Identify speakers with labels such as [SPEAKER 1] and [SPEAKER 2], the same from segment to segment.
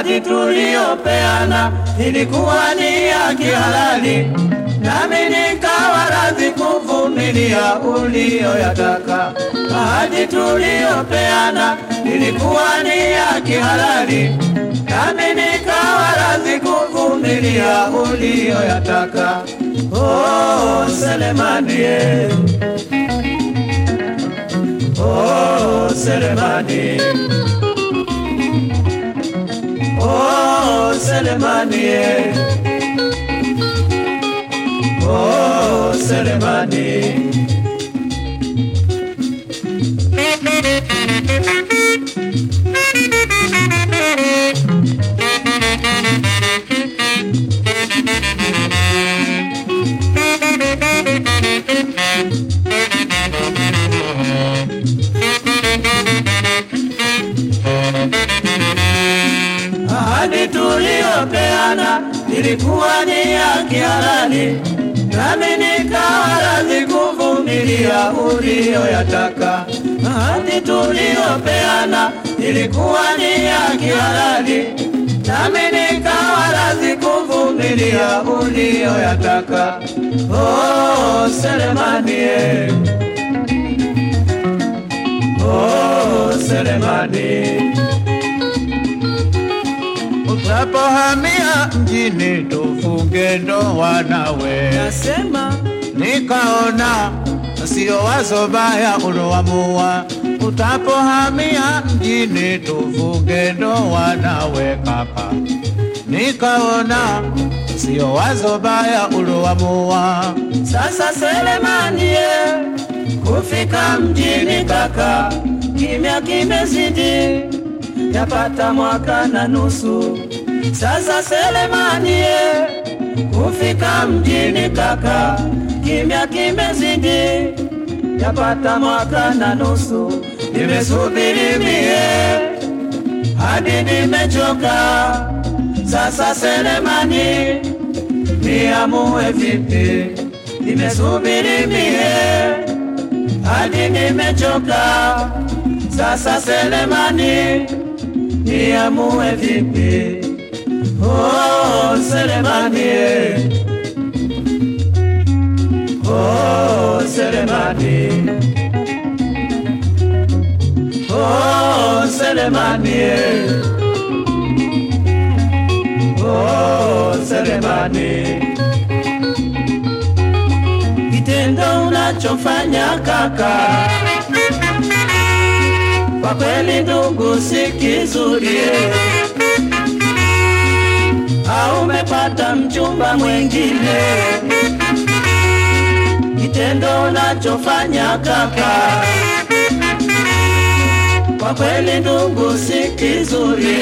[SPEAKER 1] ahadi tuliyopeana ilikuwa ni ya kihalali, nami nikawa radhi kuvumilia uliyoyataka. Ahadi tuliyopeana ilikuwa ni ya kihalali, nami nikawa radhi kuvumilia uliyoyataka. Oh, Selemani, eh. oh, Selemani. Oh, Selemani, eh. oh, Selemani. Ahadi tuliyopeana ilikuwa ni ya kihalali, nami nikawa radhi kuvumilia uliyoyataka. Ahadi tuliyopeana ilikuwa ni ya kihalali, nami nikawa radhi kuvumilia uliyoyataka. Oh, Selemani, eh. oh, Selemani.
[SPEAKER 2] Utapohamia mjini tufunge ndoa nawe,
[SPEAKER 1] Nasema
[SPEAKER 2] nikaona sio wazo baya uloamua. Utapohamia mjini tufunge ndoa nawe kaka, nikaona sio wazo baya uloamua.
[SPEAKER 1] Sasa Selemani, ye, kufika mjini kaka, kimya kimezidi, yapata mwaka na nusu. Sasa Selemani, ye, kufika mjini kaka, kimya kimezidi, yapata mwaka na nusu. Nimesubiri mie hadi nimechoka. Sasa Selemani, niamue vipi? Nimesubiri mie hadi nimechoka. Sasa Selemani, niamue vipi? Oh, Selemani, eh. oh, Selemani, oh, Selemani, eh. oh, Selemani. Kitendo unachofanya kaka, kwa kweli ndugu, si kizuri. Au umepata mchumba mwengine? Kitendo unachofanya kaka, kwa kweli ndugu, si kizuri.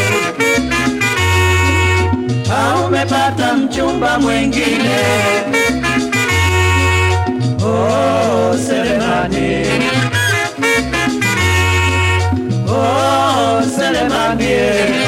[SPEAKER 1] Au umepata mchumba mwengine? Oh, Selemani. Oh, Selemani.